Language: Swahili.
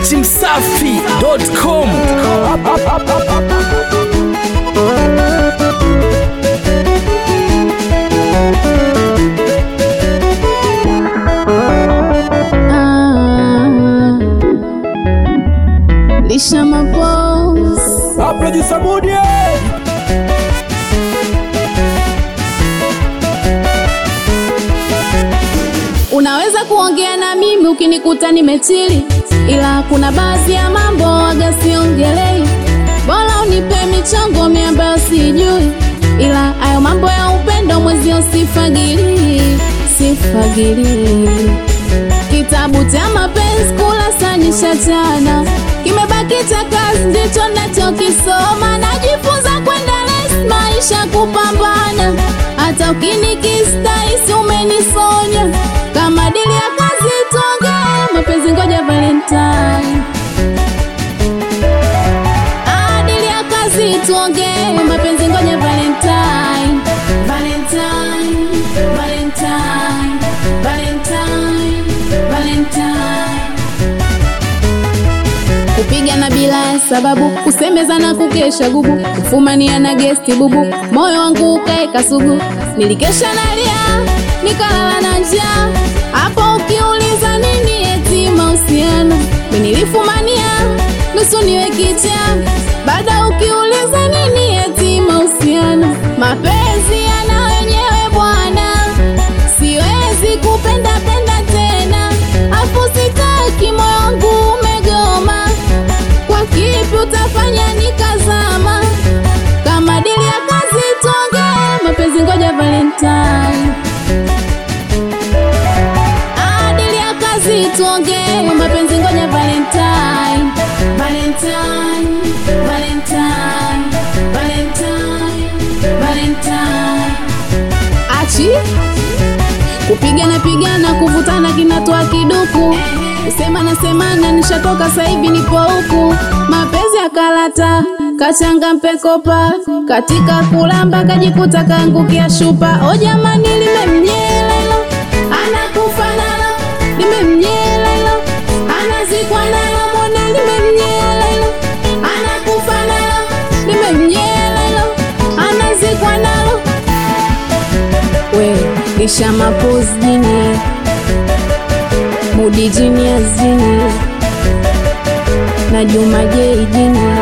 dachimsafi.com Ah, lisha mapos Aplodisamudie unaweza kuongea na mimi ukinikuta nimechili ila kuna baadhi ya mambo waga siongelei bora unipe michongo mi ambayo sijui ila hayo mambo ya upendo mwezio sifagili sifagili kitabu cha mapenzi kulasanisha jana kimebaki cha kazi ndicho nachokisoma najifunza kwenda les maisha kupambana hata ukinikistahisi umenisonya kama dili ya kazi tuongee mapenzi ngoja valentine Ah, dili ya kazi tuongee mapenzi ngoja valentine valentine valentine valentine valentine kupigana bila ya sababu kusemezana kukesha gubu kufumania na gesti bubu moyo wangu ukaeka sugu nilikesha nalia nikalala na njaa hapo ukiuliza nini eti mahusiano mi nilifumania nusu niwe kichaa baada ukiuliza nini eti mahusiano mapenzi yana wenyewe bwana siwezi kupenda penda tena afu sitaki moyo wangu umegoma kwa kipi utafanya nikazama kama dili ya kazi tuongee mapenzi ngoja valentine Ah, dili ya kazi tuongee mapenzi ngoja valentine valentine valentine valentine valentine achi kupigana pigana kuvutana kinatoa kiduku kusemana semana nishatoka saivi nipo huku mapenzi ya karata kachanga mpekopa katika kulamba kajikuta kaangukia shupa o jamani limemnyela ilo anakufa nalo limemnyela ilo anazikwa nalo mwone limemnyela ilo anakufa nalo limemnyela ilo anazikwa nalo we lisha mapozi jini mudi jini azini na juma jei jini